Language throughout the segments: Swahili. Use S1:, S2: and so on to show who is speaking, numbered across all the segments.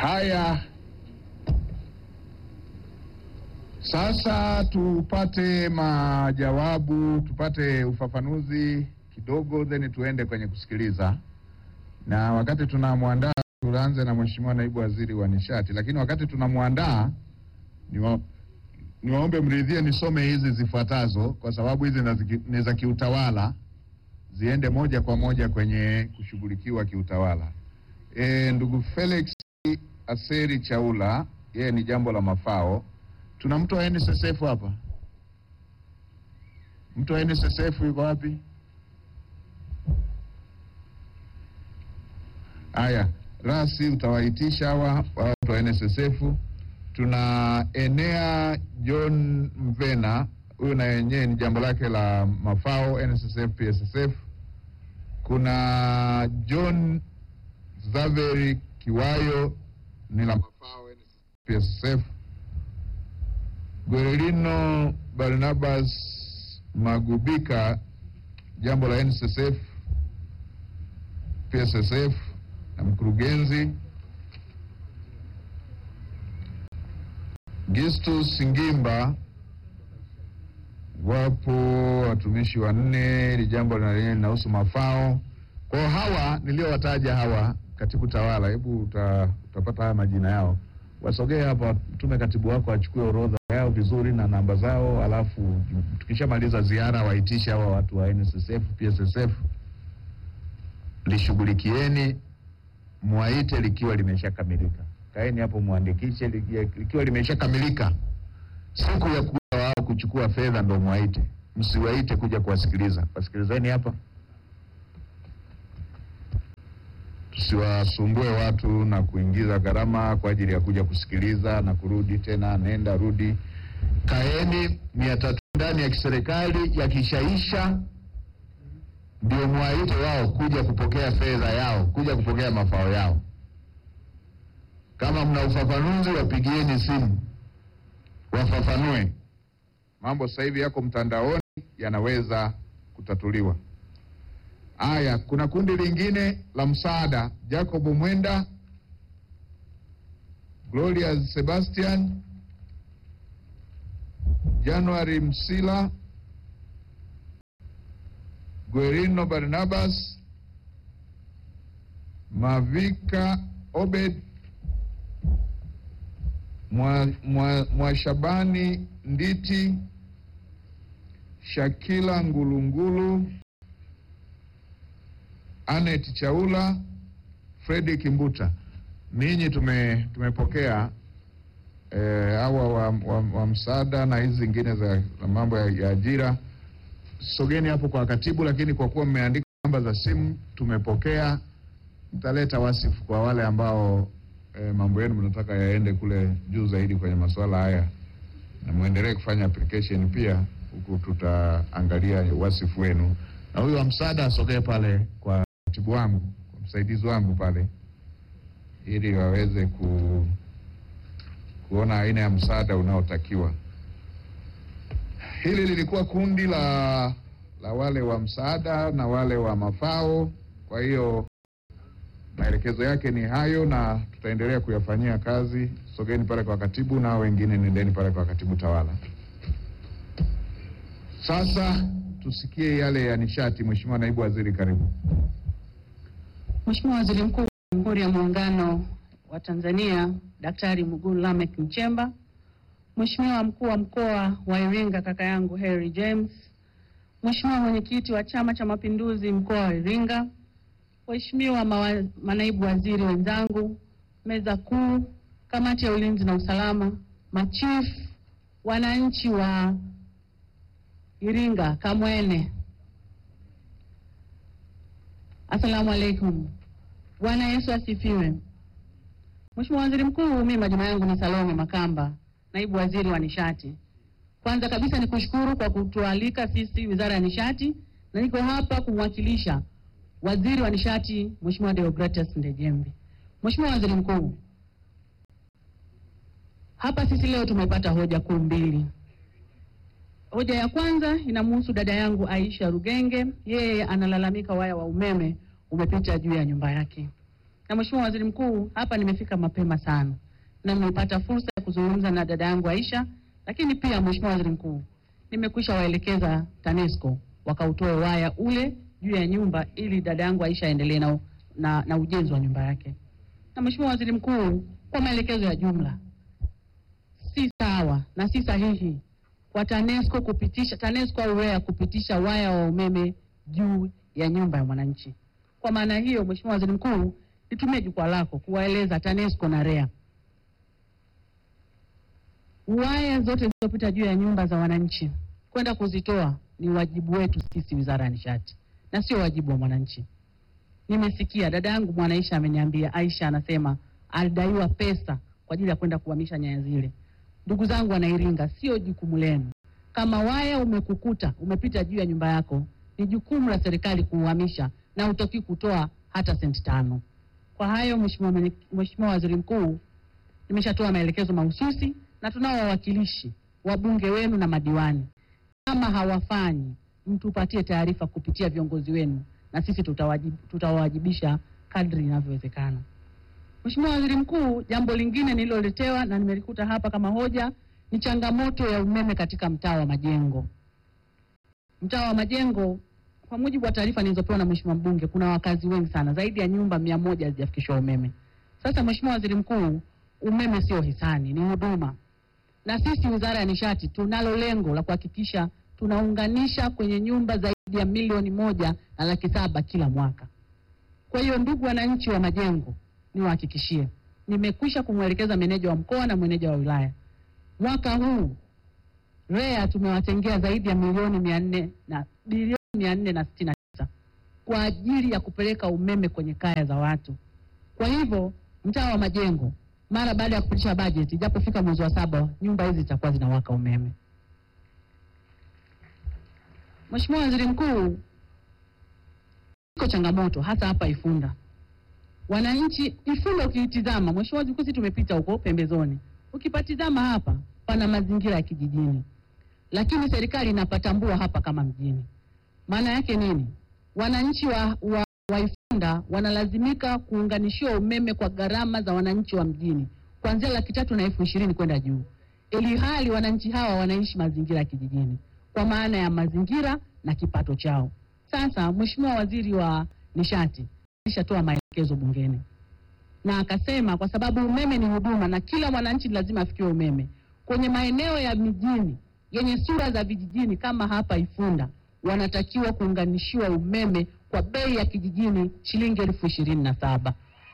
S1: Haya, sasa tupate majawabu, tupate ufafanuzi kidogo, then tuende kwenye kusikiliza. Na wakati tunamwandaa, tuanze na Mheshimiwa Naibu Waziri wa Nishati, lakini wakati tunamwandaa niwa, niwaombe mridhie nisome hizi zifuatazo kwa sababu hizi nazi- ni za kiutawala, ziende moja kwa moja kwenye kushughulikiwa kiutawala. E, ndugu Felix Aseri Chaula, yeye ni jambo la mafao. Tuna mtu wa NSSF hapa? Mtu wa NSSF yuko wapi? Haya, rasi utawaitisha hawa wa watu wa NSSF. Tuna Enea John Mvena, huyu na yenyewe ni jambo lake la mafao NSSF PSSF. Kuna John Zaveri Kiwayo ni la mafao PSSF. Guerino Barnabas Magubika jambo la NSSF PSSF na mkurugenzi. Gistus Ngimba wapo watumishi wanne, ili jambo na lenyewe linahusu mafao. Kwa hiyo hawa niliowataja hawa katibu tawala, hebu uta, utapata haya majina yao, wasogee hapa, tume katibu wako achukue orodha yao vizuri na namba zao, alafu tukishamaliza ziara waitishe hawa watu wa NSSF PSSF, lishughulikieni, mwaite likiwa limeshakamilika. Kaeni hapo mwandikishe liki- likiwa limeshakamilika. Siku ya kuja wao kuchukua fedha ndo mwaite, msiwaite kuja kuwasikiliza. Wasikilizeni hapa, tusiwasumbue watu na kuingiza gharama kwa ajili ya kuja kusikiliza na kurudi tena, nenda rudi. Kaeni mia tatu ndani ya kiserikali, yakishaisha ndio mwaite wao kuja kupokea fedha yao, kuja kupokea mafao yao. Kama mna ufafanuzi, wapigieni simu wafafanue. Mambo sasa hivi yako mtandaoni, yanaweza kutatuliwa. Haya, kuna kundi lingine la msaada, Jacob Mwenda, Gloria Sebastian, January Msila, Guerino Barnabas, Mavika Obed, Mwa- Mwa- Mwashabani Nditi, Shakila Ngulungulu, Anet Chaula, Fredi Kimbuta. Ninyi tume, tumepokea eh, hawa wa, wa, wa msaada na hizi zingine za, za mambo ya, ya ajira. Sogeni hapo kwa katibu, lakini kwa kuwa mmeandika namba za simu tumepokea, mtaleta wasifu kwa wale ambao eh, mambo yenu mnataka yaende kule juu zaidi kwenye masuala haya, na muendelee kufanya application pia, huku tutaangalia wasifu wenu. Na huyu wa msaada asogee pale kwa katibu wangu, kwa msaidizi wangu pale, ili waweze ku, kuona aina ya msaada unaotakiwa. Hili lilikuwa kundi la la wale wa msaada na wale wa mafao. Kwa hiyo maelekezo yake ni hayo, na tutaendelea kuyafanyia kazi. Sogeni pale kwa katibu, na wengine nendeni pale kwa katibu tawala. Sasa tusikie yale ya nishati. Mheshimiwa Naibu Waziri, karibu.
S2: Mheshimiwa Waziri Mkuu wa Jamhuri ya Muungano wa Tanzania Daktari Mwigulu Lameck Nchemba, Mheshimiwa Mkuu wa Mkoa wa Iringa kaka yangu Harry James, Mheshimiwa Mwenyekiti wa Chama cha Mapinduzi Mkoa wa Iringa, Waheshimiwa mawa- manaibu waziri wenzangu, meza kuu, kamati ya ulinzi na usalama, machifu, wananchi wa Iringa, Kamwene, Asalamu alaikum. Bwana Yesu asifiwe. Mheshimiwa Waziri Mkuu, mimi majina yangu ni Salome Makamba, naibu waziri wa nishati. Kwanza kabisa ni kushukuru kwa kutualika sisi Wizara ya Nishati, na niko hapa kumwakilisha Waziri wa Nishati Mheshimiwa Deogratias Ndejembi. Mheshimiwa Waziri Mkuu, hapa sisi leo tumepata hoja kuu mbili. Hoja ya kwanza inamhusu dada yangu Aisha Rugenge, yeye analalamika waya wa umeme umepita juu ya nyumba yake. Na Mheshimiwa Waziri Mkuu, hapa nimefika mapema sana na nimepata fursa ya kuzungumza na dada yangu Aisha, lakini pia Mheshimiwa Waziri Mkuu, nimekwisha waelekeza TANESCO wakautoe waya ule juu ya nyumba ili dada yangu Aisha aendelee na, na, na ujenzi wa nyumba yake. Na Mheshimiwa Waziri Mkuu, kwa maelekezo ya jumla, si sawa na si sahihi kwa TANESCO kupitisha TANESCO au REA kupitisha waya wa umeme juu ya nyumba ya mwananchi. Kwa maana hiyo, Mheshimiwa Waziri Mkuu, nitumie jukwaa lako kuwaeleza TANESCO na REA waya zote zilizopita juu ya nyumba za wananchi kwenda kuzitoa ni wajibu wetu sisi Wizara ya Nishati na sio wajibu wa mwananchi. Nimesikia dada yangu Mwanaisha ameniambia, Aisha anasema alidaiwa pesa kwa ajili ya kwenda kuhamisha nyaya zile. Ndugu zangu Wanairinga, sio jukumu lenu. Kama waya umekukuta umepita juu ya nyumba yako, ni jukumu la serikali kuuhamisha na utoki kutoa hata senti tano. Kwa hayo, Mheshimiwa Mwenye- Mheshimiwa Waziri Mkuu, nimeshatoa maelekezo mahususi na tunao wawakilishi wabunge wenu na madiwani. Kama hawafanyi, mtupatie taarifa kupitia viongozi wenu, na sisi tutawajib, tutawajibisha kadri inavyowezekana. Mheshimiwa Waziri Mkuu, jambo lingine nililoletewa na nimelikuta hapa kama hoja ni changamoto ya umeme katika mtaa wa Majengo. Mtaa wa Majengo, kwa mujibu wa taarifa nilizopewa na Mheshimiwa mbunge, kuna wakazi wengi sana, zaidi ya nyumba mia moja hazijafikishwa umeme. Sasa Mheshimiwa Waziri Mkuu, umeme sio hisani, ni huduma, na sisi Wizara ya Nishati tunalo lengo la kuhakikisha tunaunganisha kwenye nyumba zaidi ya milioni moja na laki saba kila mwaka. Kwa hiyo ndugu wananchi wa Majengo, niwahakikishie, nimekwisha kumwelekeza meneja wa mkoa na meneja wa wilaya, mwaka huu REA tumewatengea zaidi ya milioni mia nne na bilioni mia nne na sitini na tisa kwa ajili ya kupeleka umeme kwenye kaya za watu. Kwa hivyo mtaa wa Majengo, mara baada ya kupitisha bajeti, ijapofika mwezi wa saba, nyumba hizi zitakuwa zinawaka umeme. Mheshimiwa Waziri Mkuu, iko changamoto hasa hapa Ifunda. Wananchi Ifunda ukiitizama, Mheshimiwa Waziri Mkuu, sisi tumepita huko pembezoni, ukipatizama hapa pana mazingira ya kijijini, lakini serikali inapatambua hapa kama mjini. Maana yake nini? Wananchi wa, wa, wa Ifunda wanalazimika kuunganishiwa umeme kwa gharama za wananchi wa mjini kuanzia laki tatu na elfu ishirini kwenda juu, ili hali wananchi hawa wanaishi mazingira ya kijijini kwa maana ya mazingira na kipato chao. Sasa Mheshimiwa Waziri wa Nishati alishatoa maelekezo bungeni na akasema kwa sababu umeme ni huduma na kila mwananchi lazima afikiwe umeme, kwenye maeneo ya mijini yenye sura za vijijini kama hapa Ifunda wanatakiwa kuunganishiwa umeme kwa bei ya kijijini shilingi elfu ishirini na saba.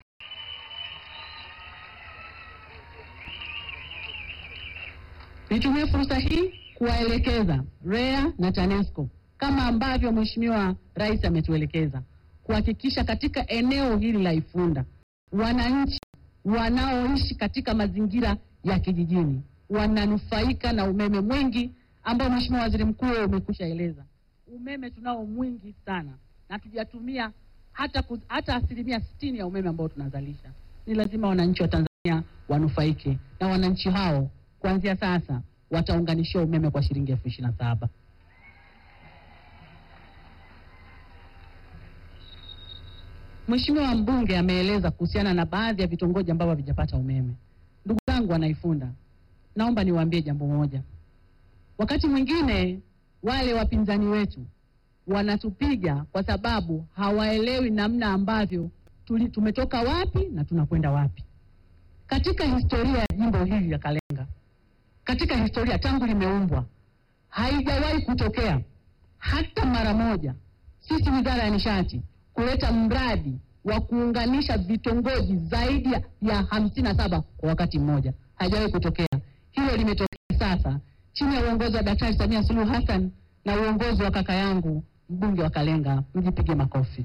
S2: Nitumie fursa hii kuwaelekeza REA na TANESCO kama ambavyo Mheshimiwa Rais ametuelekeza kuhakikisha katika eneo hili la Ifunda wananchi wanaoishi katika mazingira ya kijijini wananufaika na umeme mwingi ambao Mheshimiwa Waziri Mkuu wewe umekwisha eleza. Umeme tunao mwingi sana na tujatumia hata, ku- hata asilimia sitini ya umeme ambao tunazalisha. Ni lazima wananchi wa Tanzania wanufaike, na wananchi hao kuanzia sasa wataunganishiwa umeme kwa shilingi elfu ishirini na saba. Mheshimiwa mbunge ameeleza kuhusiana na baadhi ya vitongoji ambavyo havijapata umeme. Ndugu zangu wanaifunda, naomba niwaambie jambo moja. Wakati mwingine wale wapinzani wetu wanatupiga kwa sababu hawaelewi namna ambavyo tuli, tumetoka wapi na tunakwenda wapi. Katika historia ya jimbo hili la Kalenga, katika historia tangu limeumbwa, haijawahi kutokea hata mara moja sisi Wizara ya Nishati kuleta mradi wa kuunganisha vitongoji zaidi ya- ya hamsini na saba kwa wakati mmoja. Haijawahi kutokea. Hilo limetokea sasa chini ya uongozi wa Daktari Samia Suluhu Hassan na uongozi wa kaka yangu mbunge wa Kalenga. Mjipige makofi.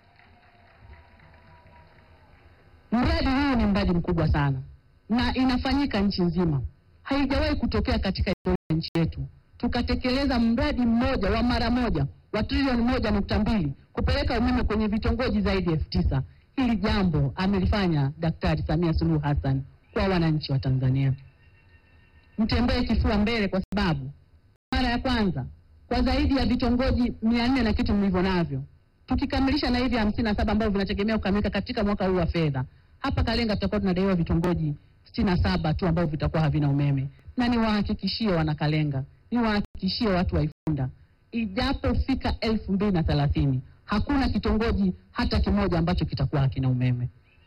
S2: Mradi huu ni mradi mkubwa sana na inafanyika nchi nzima. Haijawahi kutokea katika historia ya nchi yetu tukatekeleza mradi mmoja wa mara moja wa trilioni moja nukta mbili kupeleka umeme kwenye vitongoji zaidi ya elfu tisa. Hili jambo amelifanya Daktari Samia Suluhu Hassan kwa wananchi wa Tanzania. Mtembee kifua mbele, kwa sababu mara ya kwanza kwa zaidi ya vitongoji mia nne na kitu mlivyo navyo tukikamilisha na hivi hamsini na saba ambavyo vinategemea kukamilika katika mwaka huu wa fedha, hapa Kalenga tutakuwa tunadaiwa vitongoji sitini na saba tu ambavyo vitakuwa havina umeme, na niwahakikishie wana Kalenga, niwahakikishie watu wa Ifunda, ijapofika elfu mbili na thelathini hakuna kitongoji hata kimoja ambacho kitakuwa hakina umeme.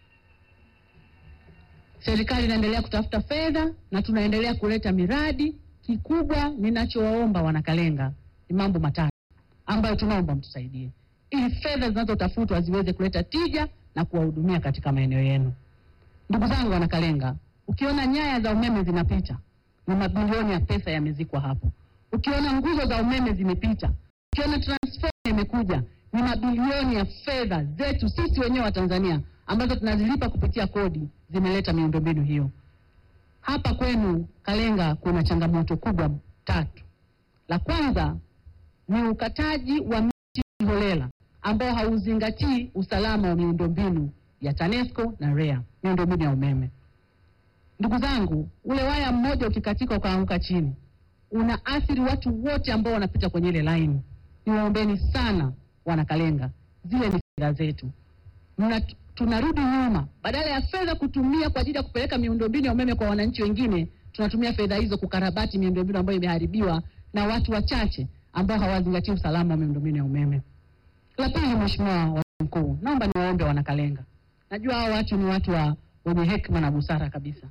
S2: Serikali inaendelea kutafuta fedha na tunaendelea kuleta miradi. Kikubwa ninachowaomba wanakalenga ni mambo matatu ambayo tunaomba mtusaidie, ili fedha zinazotafutwa ziweze kuleta tija na kuwahudumia katika maeneo yenu. Ndugu zangu wanakalenga, ukiona nyaya za umeme zinapita ni mabilioni ya pesa yamezikwa hapo. Ukiona nguzo za umeme zimepita, ukiona transformer imekuja, ni mabilioni ya fedha zetu sisi wenyewe wa Tanzania ambazo tunazilipa kupitia kodi zimeleta miundombinu hiyo. Hapa kwenu Kalenga kuna changamoto kubwa tatu. La kwanza ni ukataji wa miti holela ambao hauzingatii usalama wa miundombinu ya TANESCO na REA, miundombinu ya umeme. Ndugu zangu, ule waya mmoja ukikatika ukaanguka chini unaathiri watu wote ambao wanapita kwenye ile laini. Niwaombeni sana wanakalenga, zile ni fedha zetu Mna, tunarudi nyuma. Badala ya fedha kutumia kwa ajili ya kupeleka miundombinu ya umeme kwa wananchi wengine, tunatumia fedha hizo kukarabati miundombinu ambayo imeharibiwa na watu wachache ambao hawazingatii usalama wa miundombinu ya umeme. La pili, Mheshimiwa Waziri Mkuu, naomba niwaombe wanakalenga, najua hao watu ni watu wa wenye hekima na busara kabisa.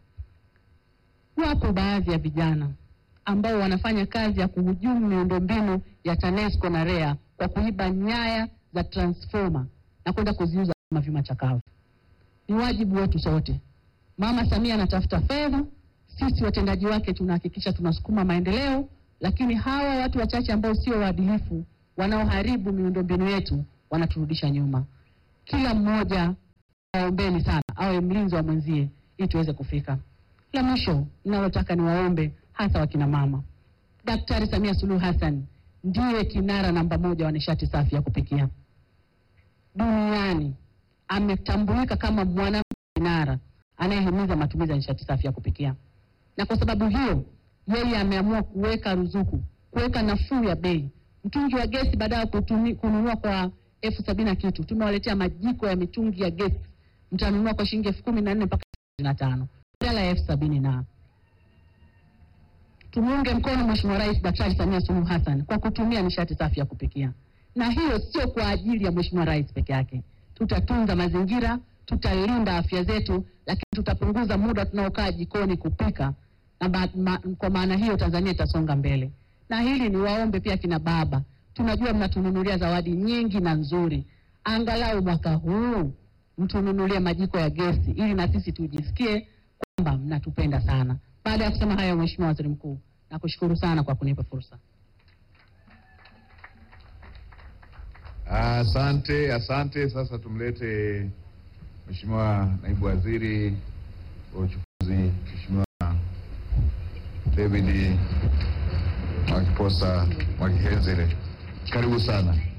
S2: Wapo baadhi ya vijana ambao wanafanya kazi ya kuhujumu miundombinu ya TANESCO na REA kwa kuiba nyaya za transformer na kwenda kuziuza kama vyuma chakavu. Ni wajibu wetu sote. Mama Samia anatafuta fedha, sisi watendaji wake tunahakikisha tunasukuma maendeleo, lakini hawa watu wachache ambao sio waadilifu wanaoharibu miundombinu yetu wanaturudisha nyuma. Kila mmoja waombeni sana awe mlinzi wa mwenzie ili tuweze kufika. La mwisho ninalotaka niwaombe hasa wakina mama, Daktari Samia Suluhu Hassan ndiye kinara namba moja wa nishati safi ya kupikia duniani. Ametambulika kama mwanamke kinara anayehimiza matumizi ya nishati safi ya kupikia, na kwa sababu hiyo yeye ameamua kuweka ruzuku, kuweka nafuu ya bei. Mtungi wa gesi baada ya kutumi- kununua kwa elfu sabini na kitu, tumewaletea majiko ya mitungi ya gesi, mtanunua kwa shilingi elfu kumi na nne mpaka ishirini na tano badala ya elfu sabini na tumuunge mkono Mheshimiwa Rais Daktari Samia Suluhu Hassan kwa kutumia nishati safi ya kupikia, na hiyo sio kwa ajili ya Mheshimiwa Rais peke yake. Tutatunza mazingira, tutalinda afya zetu, lakini tutapunguza muda tunaokaa jikoni kupika, na ma, ma, kwa maana hiyo Tanzania itasonga mbele. Na hili ni waombe pia kina baba, tunajua mnatununulia zawadi nyingi na nzuri, angalau mwaka huu mtununulie majiko ya gesi ili na sisi tujisikie kwamba mnatupenda sana. Baada ya kusema hayo, Mheshimiwa Waziri Mkuu, nakushukuru sana kwa kunipa fursa.
S1: Asante, asante. Sasa tumlete Mheshimiwa Naibu Waziri wa Uchukuzi, Mheshimiwa David Mwakiposa Mwakihenzere. Karibu sana.